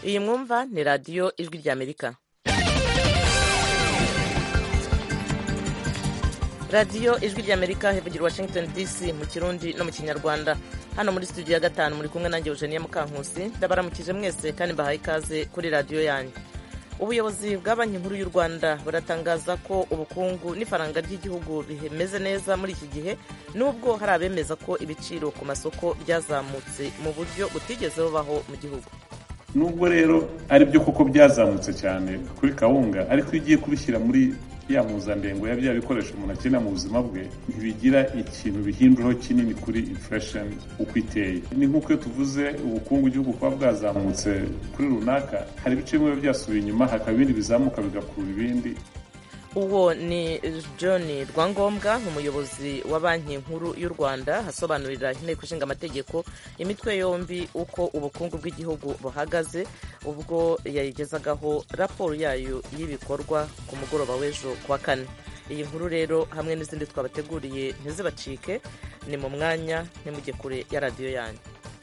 iyi mwumva ni radiyo ijwi ry'amerika radiyo ijwi ry'amerika hivugira washington dc mu kirundi no mu kinyarwanda hano muri studio ya gatanu muri kumwe nanjye eugenia mukankusi ndabaramukije mwese kandi mbahaye ikaze kuri radiyo yanyu ubuyobozi bwa banki nkuru y'u rwanda buratangaza ko ubukungu n'ifaranga ry'igihugu bimeze neza muri iki gihe nubwo hari abemeza ko ibiciro ku masoko byazamutse mu buryo butigeze bubaho mu gihugu nubwo rero ari byo koko byazamutse cyane kuri kawunga ariko iyo ugiye kubishyira muri ya mpuzandengo ya bya bikoresho umuntu akenera mu buzima bwe ntibigira ikintu bihinduraho kinini kuri inflation uko iteye ni nk'uko iyo tuvuze ubukungu igihugu kuba bwazamutse kuri runaka hari ibice bimwe byasubiye inyuma hakaba ibindi bizamuka bigakurura ibindi uwo ni john rwangombwa umuyobozi wa banki nkuru y'u rwanda asobanurira inteko ishinga amategeko imitwe yombi uko ubukungu bw'igihugu buhagaze ubwo yayigezagaho raporo yayo y'ibikorwa ku mugoroba w'ejo ku wa kane iyi nkuru rero hamwe n'izindi twabateguriye ntizibacike ni mu mwanya ntimujye kure ya radiyo yanyu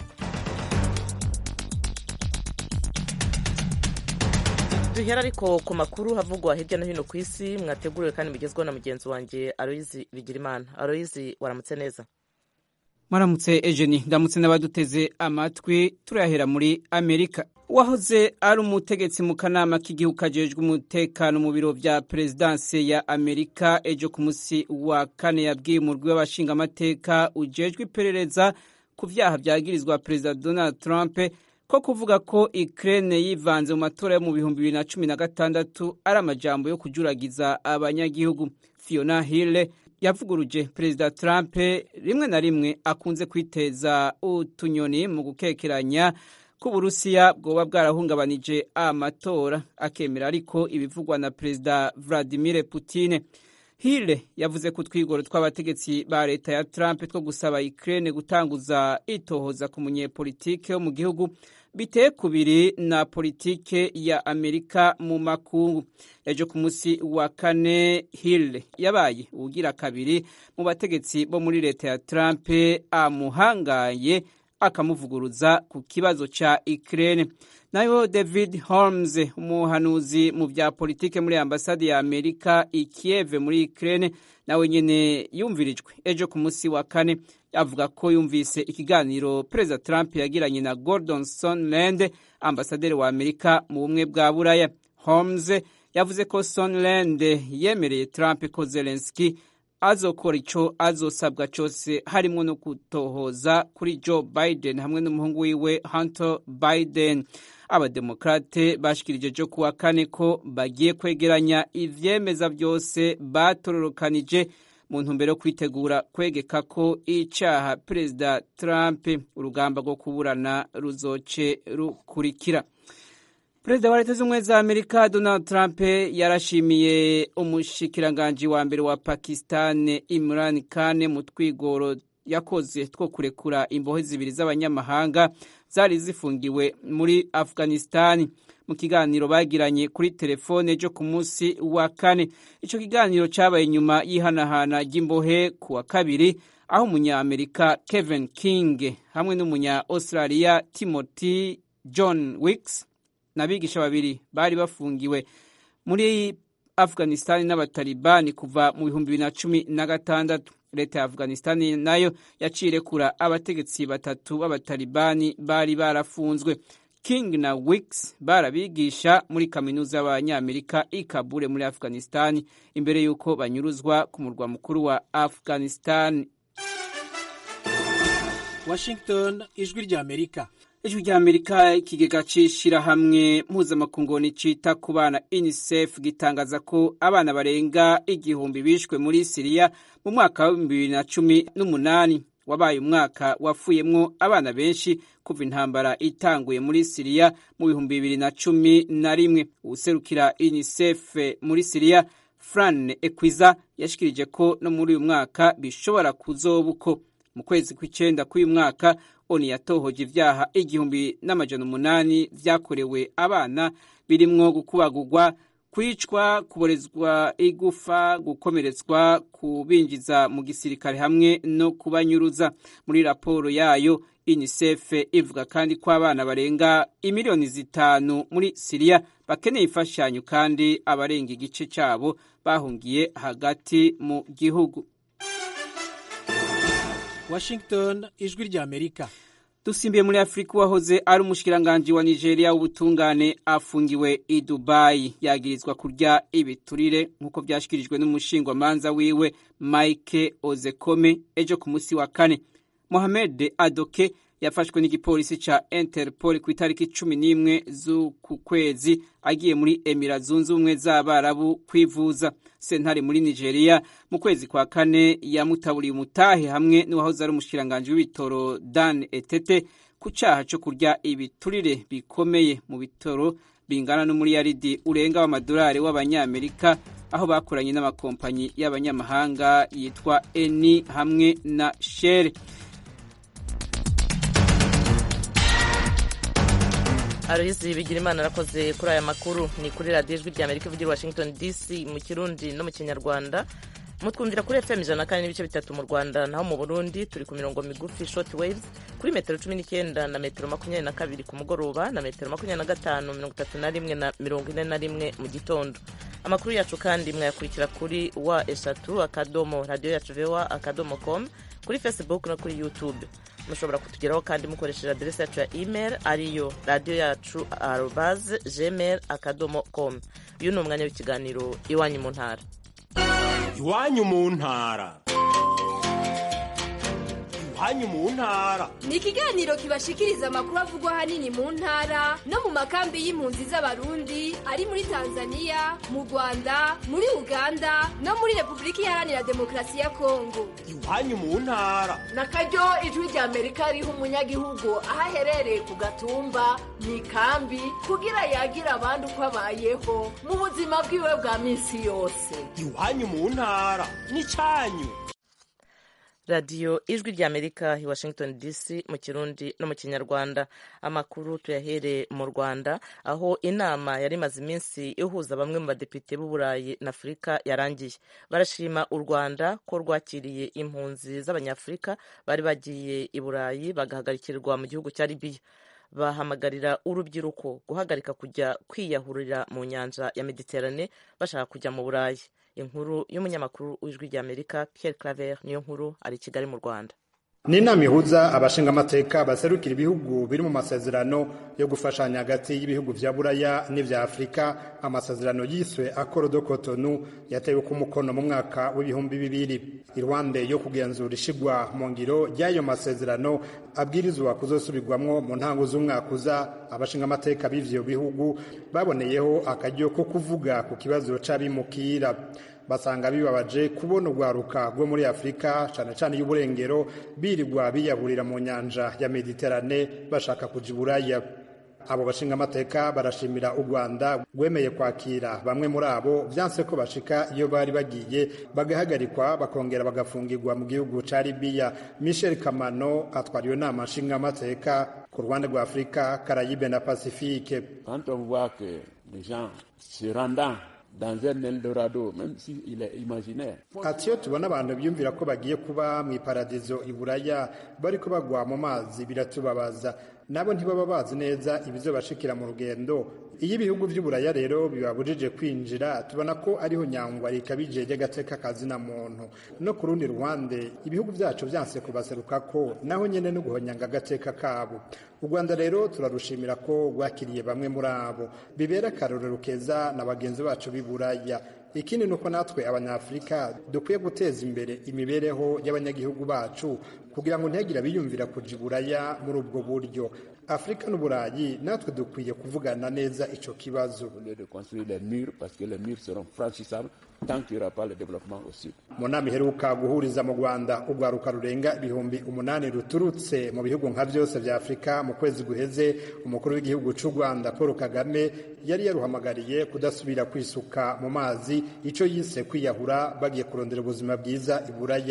duhera ariko ku makuru havugwa hirya no hino ku isi mwateguriwe kandi mugezweho na mugenzi wanjye aroyizi bigirimana aroyizi waramutse neza mwaramutse ejeni ndamutse n'abaduteze amatwi turayahera muri amerika uwahoze ari umutegetsi mu kanama k'igihugu kajejwe umutekano mu biro vya perezidanse ya amerika ejo ku munsi wa kane yabwiye umurwi w'abashingamateka ujejwe iperereza ku vyaha vyagirizwa perezida donald trump ko kuvuga ko Ukraine yivanze mu matora yo mu bihumbi bibiri na cumi na gatandatu ari amajambo yo kujuragiza abanyagihugu Fiona Hill yavuguruje perezida Trump rimwe na rimwe akunze kwiteza utunyoni mu gukekeranya ko Uburusiya bwoba bwarahungabanije amatora akemera ariko ibivugwa na perezida Vladimir Putin Hill yavuze ko utwigoro tw'abategetsi ba leta ya Trump two gusaba Ukraine gutanguza itohoza ku munyepolitike wo mu gihugu biteye kubiri na politike ya Amerika mu makungu. Ejo ku munsi wa kane Hill yabaye ugira kabiri mu bategetsi bo muri leta ya Trump amuhangaye akamuvuguruza ku kibazo ca Ukraine. nayo david holmes umuhanuzi mu bya politike muri ambasade ya amerika i kiev muri ukraine nawe nyene yumvirijwe ejo ku munsi wa kane avuga ko yumvise ikiganiro perezida trump yagiranye na gordon sonland ambasaderi wa amerika mu bumwe bwa buraya holmes yavuze ko sonland yemereye trump ko zelenski azokora ico azosabwa cose harimwo no gutohoza kuri joe biden hamwe n'umuhungu wiwe hunter biden abademokrate bashikirije jo kuwa kane ko bagiye kwegeranya ivyemeza vyose batororokanije mu ntumbero yo kwitegura kwegeka ko icaha perezida trump urugamba rwo kuburana ruzoce rukurikira perezida wa leta z'ubumwe za amerika donald trump yarashimiye umushikiranganji wa mbere wa pakistan imran khan mu twigoro yakoze two kurekura imbohe zibiri z'abanyamahanga zari zifungiwe muri afghanistan mu kiganiro bagiranye kuri telefone ejo ku munsi wa kane icyo kiganiro cyabaye nyuma y'ihanahana ry'imbohe ku wa kabiri aho umunyamerika kevin king hamwe n'umunya australia timothy john wicks n'abigisha babiri bari bafungiwe muri afghanistan n'abatalibani kuva mu bihumbi bibiri na cumi na gatandatu leta ya afghanistan nayo yaciye irekura abategetsi batatu b'abatalibani bari barafunzwe king na wicks barabigisha muri kaminuza y'abanyamerika i kabule muri afghanistan imbere y'uko banyuruzwa ku murwa mukuru wa afghanistan washington ijwi ry'amerika ijwi rya amerika ikigega c'ishirahamwe mpuzamakungu cita ku bana unicef gitangaza ko abana barenga igihumbi bishwe muri siriya mu mwaka wa bibiri na cumi n'umunani wabaye umwaka wapfuyemwo abana benshi kuva intambara itanguye muri siriya mu bihumbi bibiri na cumi na rimwe uwuserukira unicef muri siriya fran ekwiza yashikirije ko no muri uyu mwaka bishobora kuzoba uko mu kwezi kw'icenda k'uyu mwaka oni yatohoje ivyaha igihumbi n'amajana umunani vyakorewe abana birimwo gukubagurwa kwicwa kuborezwa igufa gukomeretswa kubinjiza mu gisirikare hamwe no kubanyuruza muri raporo yayo unicef ivuga kandi ko abana barenga imiliyoni zitanu muri siriya bakeneye imfashanyo kandi abarenga igice cyabo bahungiye hagati mu gihugu washington ijwi ry'amerika dusimbiye muri afurika uwahoze ari umushikiranganji wa nigeria w'ubutungane afungiwe i dubayi yagirizwa kurya ibiturire nk'uko byashyikirijwe n'umushingwamanza wiwe mike ozekome ejo ku munsi wa kane mohamed adoke yafashwe n'igipolisi ca interpol ku itariki cumi n'imwe z'uku kwezi agiye muri emira zunze ubumwe z'abarabu kwivuza sentare muri nigeria mu kwezi kwa kane yamutaburiye umutahe hamwe n'uwahoze ari umushikiranganji w'ibitoro dan etete ku caha co kurya ibiturire bikomeye mu bitoro bingana n'umuriyaridi urenga w'amadolari w'abanyamerika aho bakoranye n'amakompanyi y'abanyamahanga yitwa eni hamwe na shere arohisi bigira imana arakoze kuri aya makuru ni kuri radiyo ijwi rya amerika ivugira washington dc mu kirundi no mu kinyarwanda mutwumvira kuri fm ijana na kane n'ibice bitatu mu rwanda naho mu burundi turi ku mirongo migufi short waves kuri metero cumi n'icyenda na metero makumyabiri na kabiri ku mugoroba na metero makumyabiri na gatanu mirongo itatu na rimwe na mirongo ine na rimwe mu gitondo amakuru yacu kandi mwayakurikira kuri wa eshatu akadomo radiyo yacu vewa akadomo com kuri facebook no kuri youtube mushobora kutugeraho kandi mukoresheje aderesi yacu ya email ariyo radiyo yacu arobaze gmail akadomo com uyu ni umwanya w'ikiganiro iwanyu mu ntara iwanyu mu ntara iwanyu mu ntara ni ikiganiro kibashikiriza amakuru avugwa ahanini mu ntara no mu makambi y'impunzi z'abarundi ari muri tanzania mu rwanda muri uganda no muri repubulika iharanira demokarasi ya kongo iwanyu mu ntara na karyo ijwi rya amerika riha umunyagihugu aho aherereye ku gatumba mu ikambi kugira yagira abandi uko abayeho mu buzima bwiwe bwa minsi yose iwanyu mu ntara ni cyanyu radiyo ijwi rya amerika i washington dc mu kirundi no mu kinyarwanda amakuru tuyahere mu rwanda aho inama yari imaze iminsi ihuza bamwe mu badepite b'uburayi na afurika yarangiye barashima u rwanda ko rwakiriye impunzi z'abanyafurika bari bagiye i burayi bagahagarikirwa mu gihugu cya libiya bahamagarira urubyiruko guhagarika kujya kwiyahurira mu nyanja ya mediterane bashaka kujya mu burayi inkuru y'umunyamakuru w'ijwi rya amerika Pierre claver niyo nkuru ari i kigali mu rwanda ni inama ihuza abashingamateka baserukira ibihugu biri mu masezerano yo gufashanya hagati y'ibihugu vya buraya n'ivya afurika amasezerano yiswe akoro do kotonu yatewe ku mukono mu mwaka w'ibihumbi bibiri iruhande yo kugenzura ishigwa mu ngiro ry'ayo masezerano abwirizwa kuzosubirwamwo mu ntango z'umwaka uza abashingamateka b'ivyo bihugu baboneyeho akaryo ko kuvuga ku kibazo c'abimukira basanga bibabaje kubona urwaruka rwo muri afurika cyane cyane y'uburengero birirwa biyahurira mu nyanja ya mediterane bashaka kuja iburaya abo bashingamateka barashimira u rwanda rwemeye kwakira bamwe muri abo byanse ko bashika iyo bari bagiye bagahagarikwa bakongera bagafungirwa mu gihugu ca libiya michel kamano atwara iyo nama nshingamateka ku ruhande rwa afurika karayibe na pasifike quand on voit que les gens se rendant dans un Eldorado, même s'il est imaginaire. ati iyo tubona abantu biyumvira ko bagiye kuba mu iparadizo i buraya bariko bagwa mu mazi biratubabaza nabo ntibaba bazi neza ibizobashikira mu rugendo iyo ibihugu vy'uburaya rero bibabujije kwinjira tubona ko ariho nyangwa rikabije ry'agateka kazina muntu no ku rundi ruhande ibihugu vyacu vyanse kubaserukako naho nyene no guhonyanga agateka kabo u rwanda rero turarushimira ko rwakiriye bamwe muri abo bibera akarorero keza na bagenzi bacu b'i buraya ikindi ni uko natwe abanyafurika dukwiye guteza imbere imibereho y'abanyagihugu bacu kugira ngo ntihagire abiyumvira kuja iburaya muri ubwo buryo afurika n'uburayi natwe dukwiye kuvugana neza ico kibazo Au lieu de construire les murs, parce que les murs seront franchissables tant qu'il n'y aura pas le développement au sud. mu nama iheruka guhuriza mu rwanda urwaruka rurenga ibihumbi umunani ruturutse mu bihugu nka byose vya afurika mu kwezi guheze umukuru w'igihugu c'u rwanda paul kagame yari yaruhamagariye kudasubira kwisuka mu mazi ico yise kwiyahura bagiye kurondera ubuzima bwiza iburaya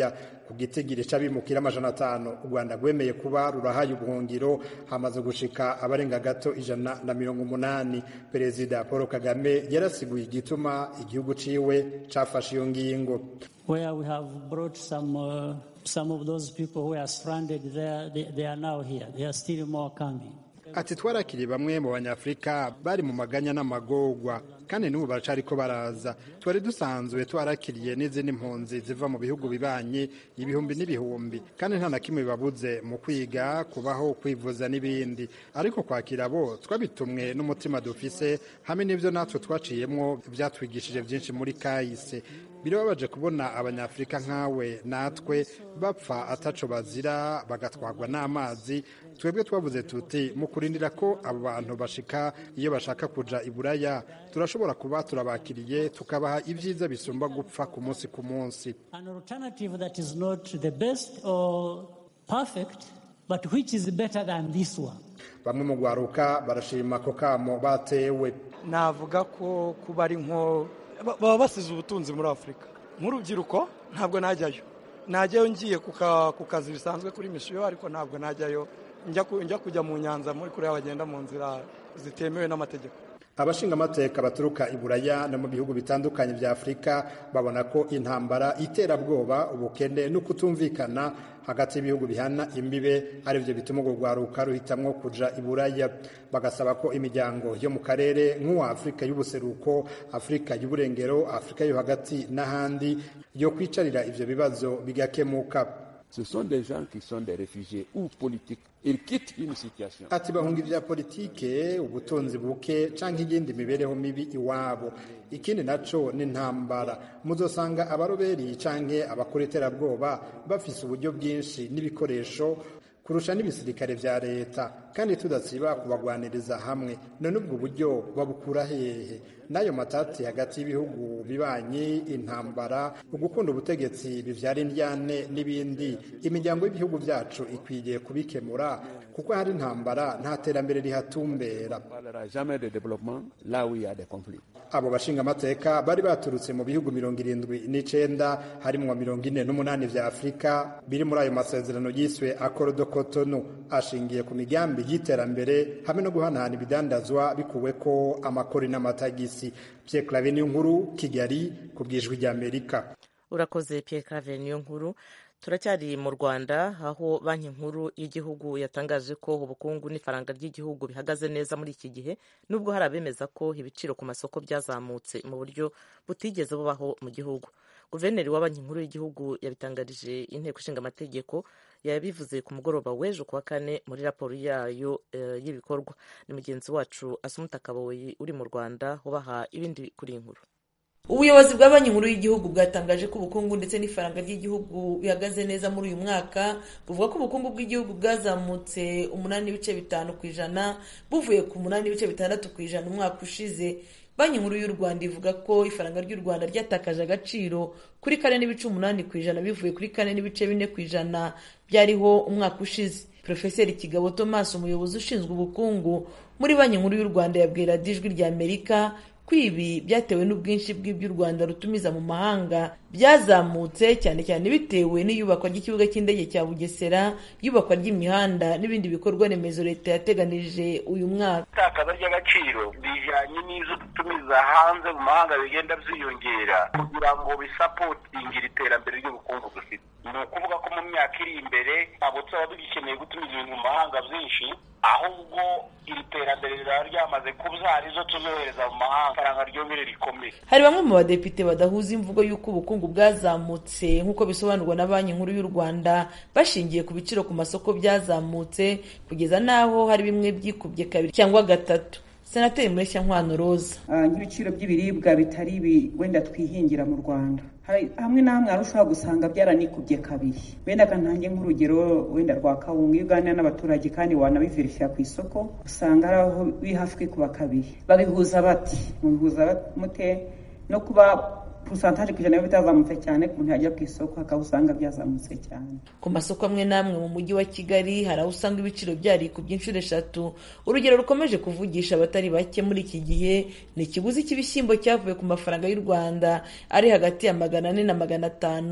ku gitigiri c'abimukira amajana atanu u rwanda rwemeye kuba rurahaye ubuhungiro hamaze gushika abarenga gato ijana na mirongo umunani perezida paul kagame yarasiguye igituma igihugu ciwe cafashe iyo ngingo where we have brought some uh, some of those people who are stranded there they, they are now here there are still more coming ati twarakiriye bamwe mu banyafurika bari mu maganya n'amagorwa kandi n'ubu baracariko baraza twari dusanzwe twarakiriye n'izindi mpunzi ziva mu bihugu bibanyi ibihumbi n'ibihumbi kandi nta na kimwe bibabuze mu kwiga kubaho kwivuza n'ibindi ariko kwakira bo twabitumwe n'umutima dufise hamwe n'ibyo natwe twaciyemwo byatwigishije byinshi muri kahise birababaje kubona abanyafurika nkawe natwe bapfa ataco bazira bagatwarwa n'amazi twebwe twavuze tuti mu kurindira ko abo bantu bashika iyo bashaka kuja iburaya turashobora kuba turabakiriye tukabaha ibyiza bisumba gupfa ku munsi ku munsi an alternative that is not the best or perfect but which is better than this one bamwe mu gwaruka barashima ko kamo batewe navuga ko kuba ari nko baba basize ubutunzi muri afurika nk'urubyiruko ntabwo najyayo najyayo ngiye ku kazi bisanzwe kuri misiyo ariko ntabwo najyayo njya kujya mu nyanza muri kuriya bagenda mu nzira zitemewe n'amategeko abashingamateka baturuka i buraya no mu bihugu bitandukanye bya afurika babona ko intambara iterabwoba ubukene no kutumvikana hagati y'ibihugu bihana imbibe ari byo bituma urwo rwaruka ruhitamwo kuja i buraya bagasaba ko imiryango yo mu karere nk'uwa afurika y'ubuseruko afurika y'uburengero afurika yo hagati n'ahandi yo kwicarira ivyo bibazo bigakemuka Ce sont des gens qui sont des réfugiés ou politiques. Ils quittent une situation. ati bahunga ibya politike ubutunzi buke canke iyindi mibereho mibi iwabo ikindi naco ni intambara muzosanga abaroberi canke abakora iterabwoba bafise uburyo bwinshi n'ibikoresho kurusha n'ibisirikare vya leta kandi tudasiba kubagwaniriza hamwe none ubwo buryo babukura hehe n'ayo matati hagati y'ibihugu bibanyi intambara ugukunda ubutegetsi bivyara indyane n'ibindi imiryango y'ibihugu vyacu ikwiye kubikemura kuko hari intambara nta terambere rihatumbera jamais de développement là où il y a des conflits. abo bashingamateka bari baturutse mu bihugu mirongo irindwi n'icenda harimwo mirongo ine n'umunani vya afurika biri muri ayo masezerano yiswe akorodo kotonu ashingiye ku migambi y'iterambere hamwe no guhanahana ibidandazwa bikuweko amakori n'amatagisi pierre clave niyo nkuru kigali ku bwijwi ry'amerika urakoze pierre clave niyo nkuru turacyari mu rwanda aho banki nkuru y'igihugu yatangaje ko ubukungu n'ifaranga ry'igihugu bihagaze neza muri iki gihe nubwo hari abemeza ko ibiciro ku masoko byazamutse mu buryo butigeze bubaho mu gihugu guverineri wa banki nkuru y'igihugu yabitangarije inteko ishinga amategeko yabivuze ku mugoroba w'ejo kuwa kane muri raporo yayo uh, y'ibikorwa ni mugenzi wacu asumuta kaboyi uri mu rwanda ubaha ibindi kuri iyi nkuru ubuyobozi bwa banki nkuru y'igihugu bwatangaje ko ubukungu ndetse n'ifaranga ry'igihugu bihagaze neza muri uyu mwaka buvuga ko ubukungu bw'igihugu bwazamutse umunani n'ibice bitanu ku ijana buvuye ku munani n'ibice bitandatu ku ijana umwaka ushize banki nkuru y'u rwanda ivuga ko ifaranga ry'u rwanda ryatakaje agaciro kuri kane n'ibice umunani ku ijana bivuye kuri kane n'ibice bine ku ijana byariho umwaka ushize porofeseri kigabo thomas umuyobozi ushinzwe ubukungu muri banki nkuru y'u rwanda yabwira ijwi rya amerika ko ibi byatewe n'ubwinshi bw'ibyo u rwanda rutumiza mu mahanga byazamutse cyane cyane bitewe n'iyubakwa ry'ikibuga cy'indege cya bugesera iyubakwa ry'imihanda n'ibindi bikorwa remezo leta yateganije uyu mwaka itakaza ry'agaciro bijyanye n'izo dutumiza hanze mu mahanga bigenda byiyongera kugira ngo bisapotingire iterambere ry'ubukungu dufite ni ukuvuga ko mu myaka iri imbere ntabwo tuzaba tugikeneye gutumiza ibintu mu mahanga byinshi ahubwo iri terambere riraba ryamaze kubyara izo tuzohereza mu mahanga ifaranga ryongere rikomeye hari bamwe mu badepite badahuza imvugo y'uko ubukungu bwazamutse nk'uko bisobanurwa na banki nkuru y'u rwanda bashingiye ku biciro ku masoko byazamutse kugeza n'aho hari bimwe byikubye kabiri cyangwa gatatu senateri mureshyankwano roza nk'ibiciro by'ibiribwa bitari ibi wenda twihingira mu rwanda hamwe na hamwe hari ushobora gusanga byaranikubye kabiri wenda ntange nk'urugero wenda rwa kawunga iyo uganira n'abaturage kandi wanabiverifira ku isoko usanga hari aho biri hafi kwikuba kabiri babihuza bati mubihuza mute no kuba pusantaje ku ijana biba bitazamutse cyane ku muntu yajya ku isoko akaba usanga byazamutse cyane ku masoko amwe n'amwe mu mujyi wa kigali hari aho usanga ibiciro byarikubye inshuro eshatu urugero rukomeje kuvugisha abatari bake muri iki gihe ni ikiguzi cy'ibishyimbo cyavuye ku mafaranga y'u rwanda ari hagati ya magana ane na magana atanu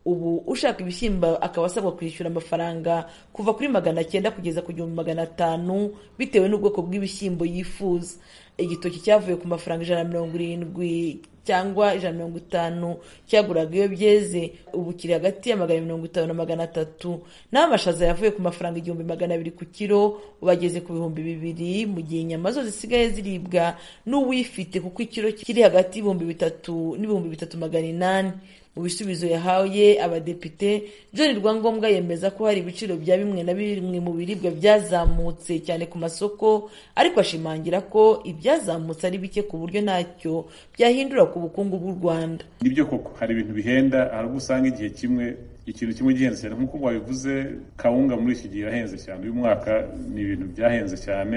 ubu ushaka ibishyimbo akaba asabwa kwishyura amafaranga kuva kuri magana cyenda kugeza ku gihumbi magana atanu bitewe n'ubwoko bw'ibishyimbo yifuza igitoki cyavuye ku mafaranga ijana na mirongo irindwi cyangwa ijana na mirongo itanu cyaguraga iyo byeze ubu kiri hagati ya magana mirongo itanu na magana atatu naho amashaza yavuye ku mafaranga igihumbi magana abiri ku kiro ubu ageze ku bihumbi bibiri mu gihe inyama zo zisigaye ziribwa n'uwifite kuko ikiro kiri hagati y'ibihumbi bitatu n'ibihumbi bitatu magana inani mu bisubizo yahaye abadepite john rwangombwa yemeza ko hari ibiciro bya bimwe na bimwe mu biribwa byazamutse cyane ku masoko ariko ashimangira ko ibyazamutse ari bike ku buryo ntacyo byahindura ku bukungu bw'u rwanda nibyo koko hari ibintu bihenda hari ubwo usanga igihe kimwe ikintu kimwe gihenze cyane nk'uko wabivuze kawunga muri iki gihe irahenze cyane uyu mwaka ni ibintu byahenze cyane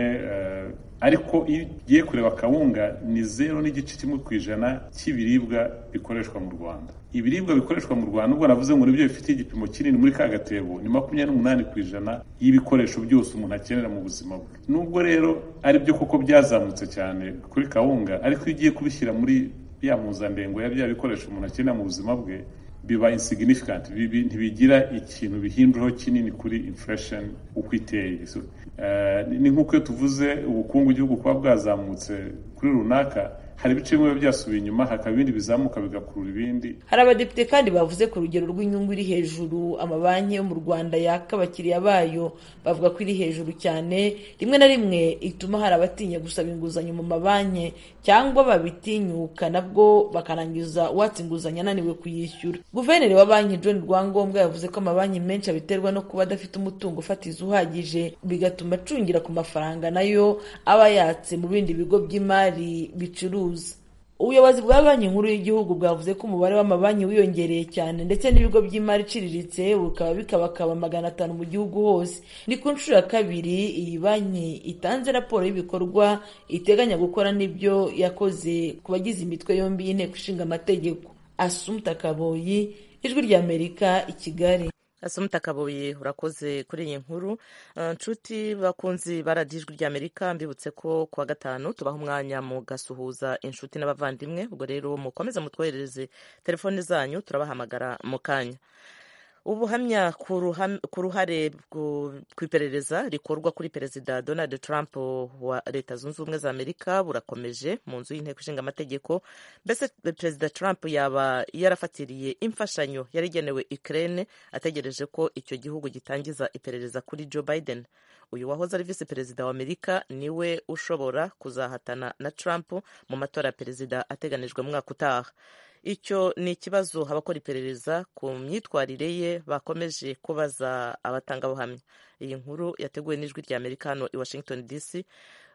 ariko iyo ugiye kureba kawunga ni zero n'igice kimwe ku ijana cy'ibiribwa bikoreshwa mu rwanda ibiribwa bikoreshwa mu rwanda ubwo navuze ngo nibyo bifite igipimo kinini muri ka gatebo ni makumyabiri n'umunani ku ijana y'ibikoresho byose umuntu akenera mu buzima bwe nubwo rero ari byo koko byazamutse cyane kuri kawunga ariko iyo ugiye kubishyira muri ya mpuzandengo ya bya bikoresho umuntu akenera mu buzima bwe biba insignificant ntibigira ikintu bihinduraho kinini kuri inflation uko iteye ni nk'uko iyo tuvuze ubukungu igihugu kuba bwazamutse kuri runaka hari ibice bimwe biba byasubiye inyuma hakaba ibindi bizamuka bigakurura ibindi hari abadepite kandi bavuze ku rugero rw'inyungu iri hejuru amabanki yo mu rwanda yaka abakiriya bayo bavuga ko iri hejuru cyane rimwe na rimwe ituma hari abatinya gusaba inguzanyo mu mabanki cyangwa babitinyuka nabwo bakarangiza uwatsa inguzanyo ananiwe kuyishyura guverineri wa banki john rwangombwa yavuze ko amabanki menshi abiterwa no kuba adafite umutungo ufatiza uhagije bigatuma acungira ku mafaranga nayo aba yatse mu bindi bigo by'imari bicuruza ubuyobozi bwa banki nkuru y'igihugu bwavuze ko umubare w'amabanki wiyongereye cyane ndetse n'ibigo by'imari iciriritse bukaba bikabakaba magana atanu mu gihugu hose ni ku nshuro ya kabiri iyi banki itanze raporo y'ibikorwa iteganya gukora n'ibyo yakoze ku bagize imitwe yombi y'inteko ishinga amategeko asumta kaboyi ijwi ry'amerika i kigali asumta kabuye urakoze kuri iyi nkuru nshuti bakunzi baradiye ijwi ry'amerika mbibutse ko kuwa gatanu tubaha umwanya mu gasuhuza inshuti n'abavandimwe ubwo rero mukomeze mutwoherereze telefone zanyu turabahamagara mu kanya ubuhamya ku ruhare ku iperereza rikorwa kuri perezida donald trump wa leta zunze ubumwe za amerika burakomeje mu nzu y'inteko ishinga amategeko mbese perezida trump yaba yarafatiriye imfashanyo yari igenewe ukraine ategereje ko icyo gihugu gitangiza iperereza kuri joe biden uyu wahoze ari visi perezida wa amerika niwe ushobora kuzahatana na trump mu matora ya perezida ateganijwe mu mwaka utaha icyo ni ikibazo abakora iperereza ku myitwarire ye bakomeje kubaza abatangabuhamya iyi nkuru yateguwe n'ijwi rya amerika hano i washington dc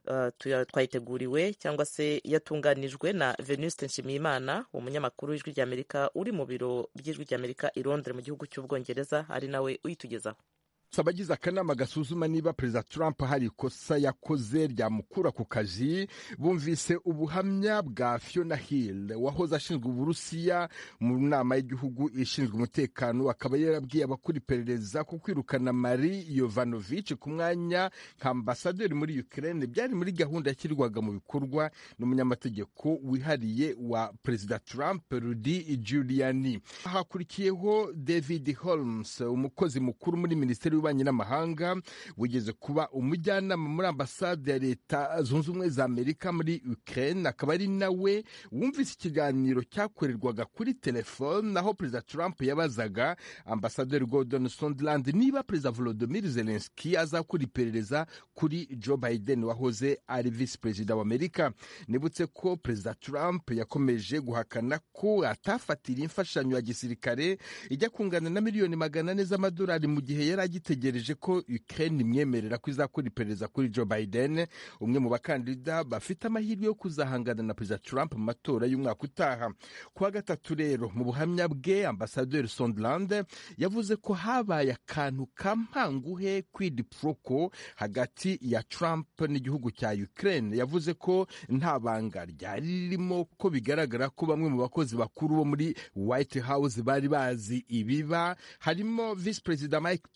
twayiteguriwe cyangwa se yatunganijwe na venuste nshimiyimana umunyamakuru w'ijwi rya amerika uri mu biro by'ijwi rya amerika i londres mu gihugu cy'ubwongereza ari nawe uyitugezaho abagize akanama gasuzuma niba perezida trump hari ikosa yakoze ryamukura ku kazi bumvise ubuhamya bwa fiona hill wahoze ashinzwe uburusiya mu nama y'igihugu ishinzwe umutekano akaba yarabwiye abakora iperereza ko kwirukana mari yovanovich ku mwanya nka ambasaderi muri ukraine byari muri gahunda yashyirwaga mu bikorwa n'umunyamategeko wihariye wa perezida trump rudy giuliani hakurikiyeho david holmes umukozi mukuru muri minisiteri y'ububanyi n'amahanga wigeze kuba umujyanama muri ambasade ya leta zunze ubumwe za amerika muri ukraine akaba ari nawe wumvise ikiganiro cyakorerwaga kuri telefone aho perezida trump yabazaga ambasaderi gordon sondland niba perezida volodymyr zelensky azakora iperereza kuri joe biden wahoze ari visi perezida wa amerika nibutse ko perezida trump yakomeje guhakana ko atafatira imfashanyo ya gisirikare ijya kungana na miliyoni magana ane z'amadolari mu gihe yari agitegereje ko Ukraine imwemerera ko izakora iperereza kuri Joe Biden umwe mu bakandida bafite amahirwe yo kuzahangana na perezida Trump mu matora y'umwaka utaha kuwa gatatu rero mu buhamya bwe ambasaderi Sondland yavuze ko habaye akantu kampanguhe kwidiproko hagati ya Trump n'igihugu cya Ukraine yavuze ko nta banga ryari ririmo ko bigaragara ko bamwe mu bakozi bakuru bo muri White House bari bazi ibiba harimo visi perezida Mike Pence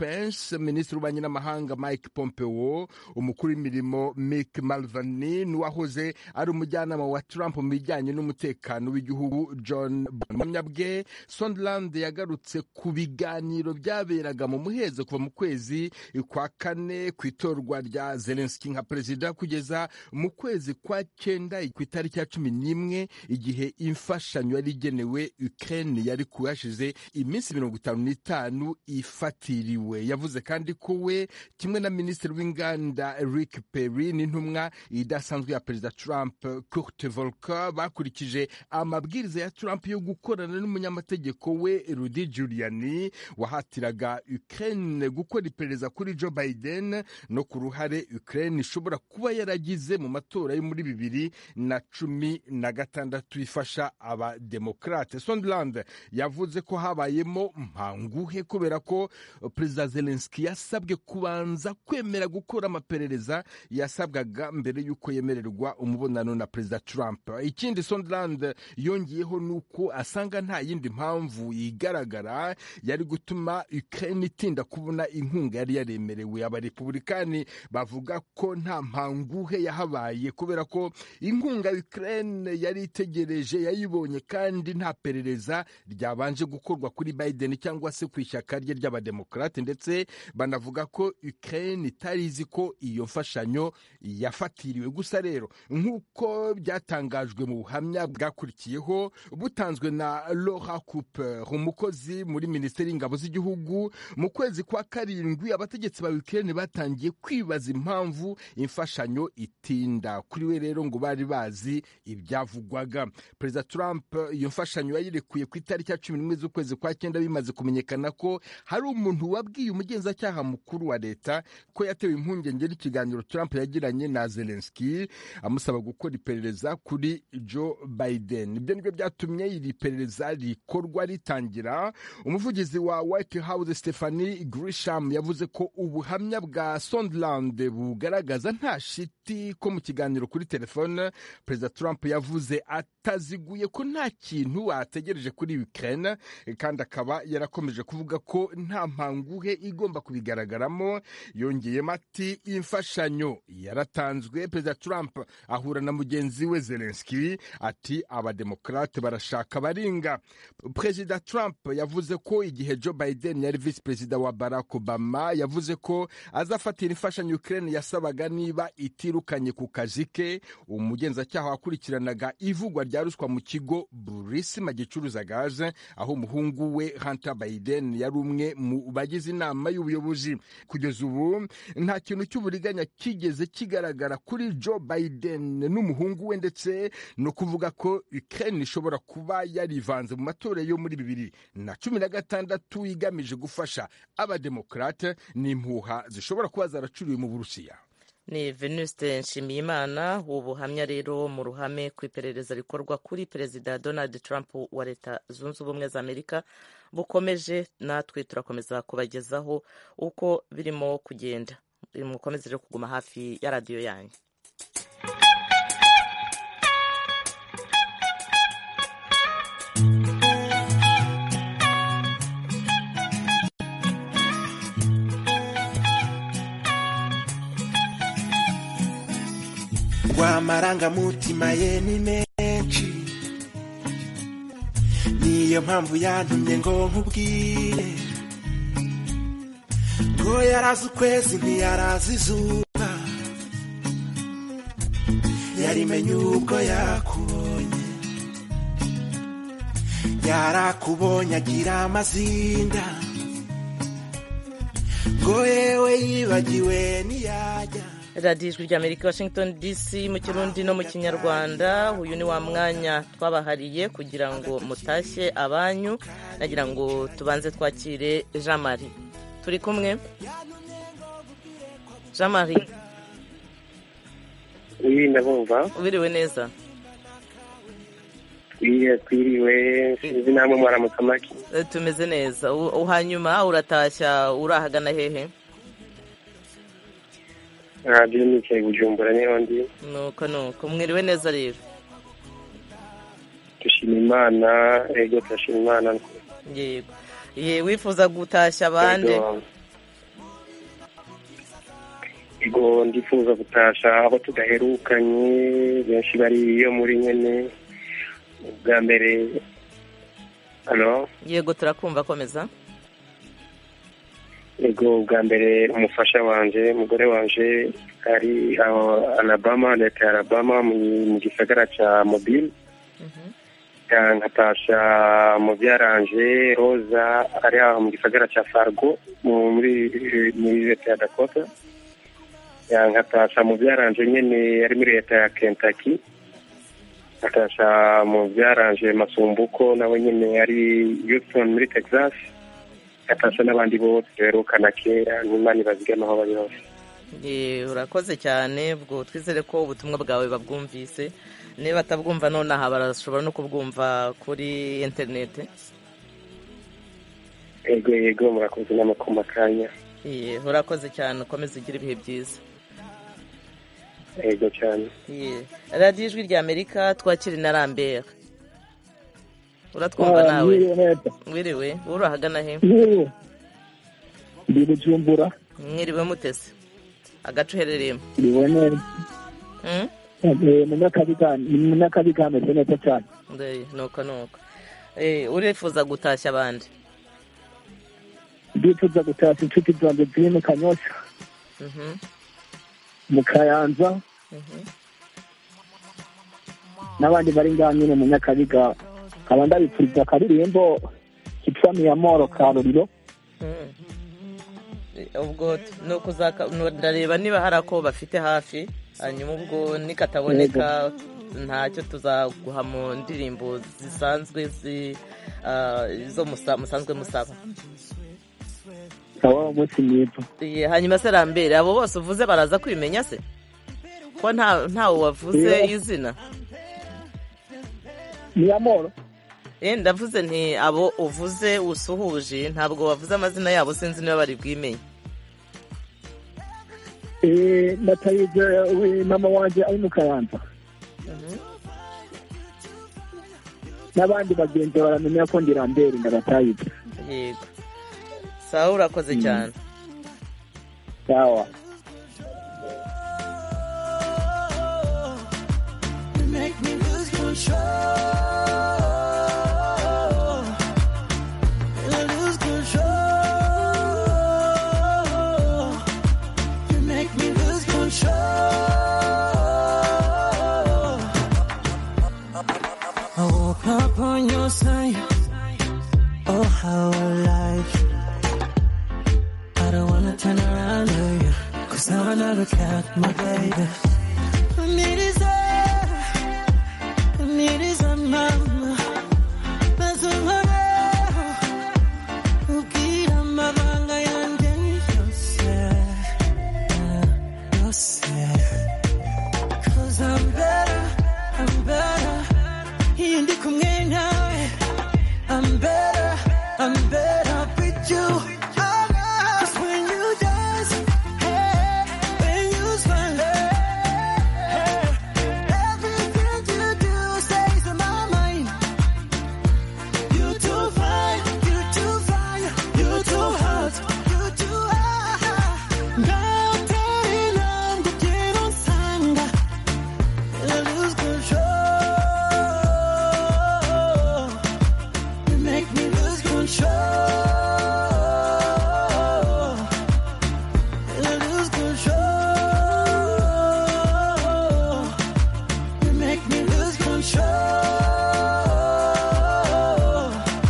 Pence minisitiri w'ububanyi n'amahanga mike pompeo umukuru w'imirimo mick malvani n'uwahoze ari umujyanama wa trump mu bijyanye n'umutekano w'igihugu john bwe sondland yagarutse ku biganiro byaberaga mu muhezo kuva mu kwezi kwa kane ku itorwa rya zelenski nka perezida kugeza mu kwezi kwa cyenda ku itariki ya cumi n'imwe igihe imfashanyo yari igenewe ukraine yari kuyashize iminsi mirongo itanu n'itanu ifatiriwe yavuze kandi ko we kimwe na minisitiri w'inganda rick perry n'intumwa idasanzwe ya perezida trump kurt volker bakurikije amabwiriza ya trump yo gukorana n'umunyamategeko we rudy giuliani wahatiraga ukraine gukora iperereza kuri joe biden no ku ruhare ukraine ishobora kuba yaragize mu matora yo muri bibiri na cumi na gatandatu ifasha abademokrate sondland yavuze ko habayemo mpanguhe kubera ko perezida zelenski yasabwe kubanza kwemera gukora amaperereza yasabwaga mbere y'uko yemererwa umubonano na perezida trump ikindi sondland yongeyeho ni uko asanga nta yindi mpamvu igaragara yari gutuma ukraine itinda kubona inkunga yari yaremerewe abarepublikani bavuga ko nta mpanguhe yahabaye kubera ko inkunga ukraine yari itegereje yayibonye kandi nta perereza ryabanje gukorwa kuri biden cyangwa se ku ishyaka rye ry'abademokrate ndetse banavuga ko ukraine itari izi ko iyo mfashanyo yafatiriwe gusa rero nk'uko byatangajwe mu buhamya bwakurikiyeho butanzwe na laura cooper umukozi muri minisiteri y'ingabo z'igihugu mu kwezi kwa karindwi abategetsi ba ukraine batangiye kwibaza impamvu imfashanyo itinda kuri we rero ngo bari bazi ibyavugwaga perezida trump iyo mfashanyo yayirekuye ku itariki ya cumi n'imwe z'ukwezi kwa cyenda bimaze kumenyekana ko hari umuntu wabwiye umugenzacyaha mukuru wa leta ko yatewe impungenge n'ikiganiro trump yagiranye na zelenski amusaba gukora iperereza kuri joe biden ibyo nibyo byatumye iri perereza rikorwa ritangira umuvugizi wa white house stephanie grisham yavuze ko ubuhamya bwa sondland bugaragaza nta shiti ko mu kiganiro kuri telefone perezida trump yavuze ataziguye ko nta kintu ategereje kuri ukraine kandi akaba yarakomeje kuvuga ko nta mpanguhe igomba kubigaragaramo yongeyemo ati imfashanyo yaratanzwe perezida trump ahura na mugenzi we zelenski ati abademokrate barashaka baringa perezida trump yavuze ko igihe joe biden yari visi perezida wa barack obama yavuze ko azafatira imfashanyo ukraine yasabaga niba itirukanye ku kazi ke umugenzacyaha wakurikiranaga ivugwa rya ruswa mu kigo burisima gicuruza gaze aho umuhungu we hunter biden yari umwe mu bagize inama y'ubuyobozi kugeza ubu nta kintu cy'uburiganya kigeze kigaragara kuri joe biden n'umuhungu we ndetse no kuvuga ko ukraine ishobora kuba yarivanze mu matora yo muri bibiri na cumi na gatandatu igamije gufasha abademokrate n'impuha zishobora kuba zaracuriwe mu burusiya ni venuste nshimiyimana ubuhamya rero mu ruhame ku iperereza rikorwa kuri perezida donald trump wa leta zunze ubumwe za amerika bukomeje natwe turakomeza kubagezaho uko birimo kugenda mukomeze rero kuguma hafi ya radiyo yanyu amarangamutima ye ni menshi niyo mpamvu yantumye ngo nkubwire ngo yarazi ukwezi ntiyarazi izuba yarimenye ubwo yakubonye yarakubonye agira amazinda ngo yewe yibagiwe ntiyajya radiyo ijwi rya amerika washington dc mu kirundi no mu kinyarwanda uyu ni wa mwanya twabahariye kugira ngo mutashye abanyu nagira ngo tubanze twakire jean marie turi kumwe jean marie iyi ndabumva ubiriwe neza twiriwe sinzi namwe mwaramutse amaki tumeze neza hanyuma uratashya urahagana hehe radiyo nicaye bujumbura niho ndi nuko nuko mwiriwe neza rero dushima imana ego turashima imana yego ye wifuza gutashya abandi ego ndifuza gutasha abo tudaherukanye benshi bari iyo muri nyene ubwa mbere halo yego turakumva komeza ego ubwa mbere umufasha wanje umugore wanje ari aho alabama leta ya alabama mu mu gisagara ca mobile Ya, nkatasha mu byaranje roza ari aho mu gisagara ca fargo mu- muri muri leta ya dakota Ya, nkatasha mu byaranje nyene ari muri leta ya kentucky nkatasha mu byaranje masumbuko nawe nyene ari houston muri texas nkatasha n'abandi bose duherukana kera n'imana ibazigama aho bari hose Eh, urakoze cyane ubwo twizere ko ubutumwa bwawe babwumvise niba batabwumva nonaha barashobora no kubwumva kuri interineti ego yego murakoze n'amakoma kanya Eh, urakoze cyane ukomeze ugire ibihe byiza ego cyane Eh, radiyo ijwi rya amerika twakiri na rambert uratwumva Ah, nawe mwiriwe neza. wiriwe uri ahagana he Mwiriwe. ndi bujumbura mwiriwe mutese agace uherereyemo ndiwe neza Hmm? Eh, mu myakabi ka- mu myakabi kameze neza cyane Ndeye, nuko nuko Eh, urifuza gutashya abandi ndifuza gutashya inshuti zanjye ziri mu kanyosha Mhm, mu kayanza mhm. n'abandi bari ngaha nyine mu nyakabiga nkaba ndabipfuriza akaririmbo kitwa miyamoro karuriro Mm. Eh, ubwo t- ni ukuzaka nu- ndareba niba hari ako bafite hafi hanyuma ubwo nikataboneka ntacyo tuzaguha mu ndirimbo zisanzwe zi ah, izo musa- musanzwe musaba sawa umunsi mwiza Eh, hanyuma se rambere abo bose uvuze baraza kwimenya se ko nta ntawe wavuze Yeah. izina miyamoro Eh, ndavuze nti abo uvuze usuhuje ntabwo wavuze amazina yabo sinzi niba bari bwimenye Eh, natayize we- mama wanje ari mu kayanza n'abandi bagenzi baramenya ko ndi rambere ndabatayize yego sawa urakoze cyane sawa You make me lose control. I lose control. You make me lose control. I woke up on your side. Oh, how alive. I don't wanna turn around to you. Cause now I never got my baby. I need is a, I need is a mama. That's a mama. Ugira amabanga yanjye yose. Yose. Cause I'm better, I'm better. Iyo ndi kumwe nawe. I'm better, I'm better with you. Cause when you dance, hey, when you smile, hey, everything you do stays in my mind. You too fine, you too fine, you too hot, you too hot. 나한테 난 그대로 산다. I lose control. You make me lose control. I lose control. You make me lose control.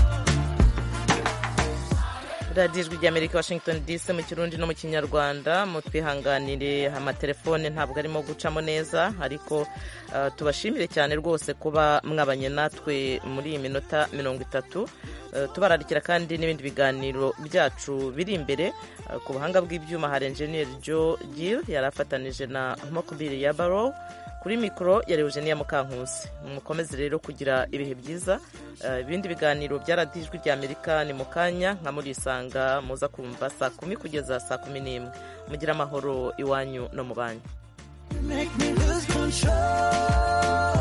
radiyo ijwi ry'amerika washington dc mu kirundi no mu kinyarwanda mutwihanganire amatelefone ntabwo arimo gucamo neza ariko ah, tubashimire cyane rwose kuba mwabanye natwe muri iyi minota mirongo itatu Eh, tubararikira kandi n'ibindi biganiro byacu biri imbere Ah, ku buhanga bw'ibyuma hari enjeniyeri joe gill yari afatanije na mokubiri ya baro kuri mikoro yari eugenia mukankusi mukomeze rero kugira ibihe byiza Eh, ibindi biganiro bya radiyo ijwi ry'amerika ni mu kanya nka murisanga muza kumva saa kumi kugeza saa kumi n'imwe mugire amahoro iwanyu no mu banyu You make me lose control.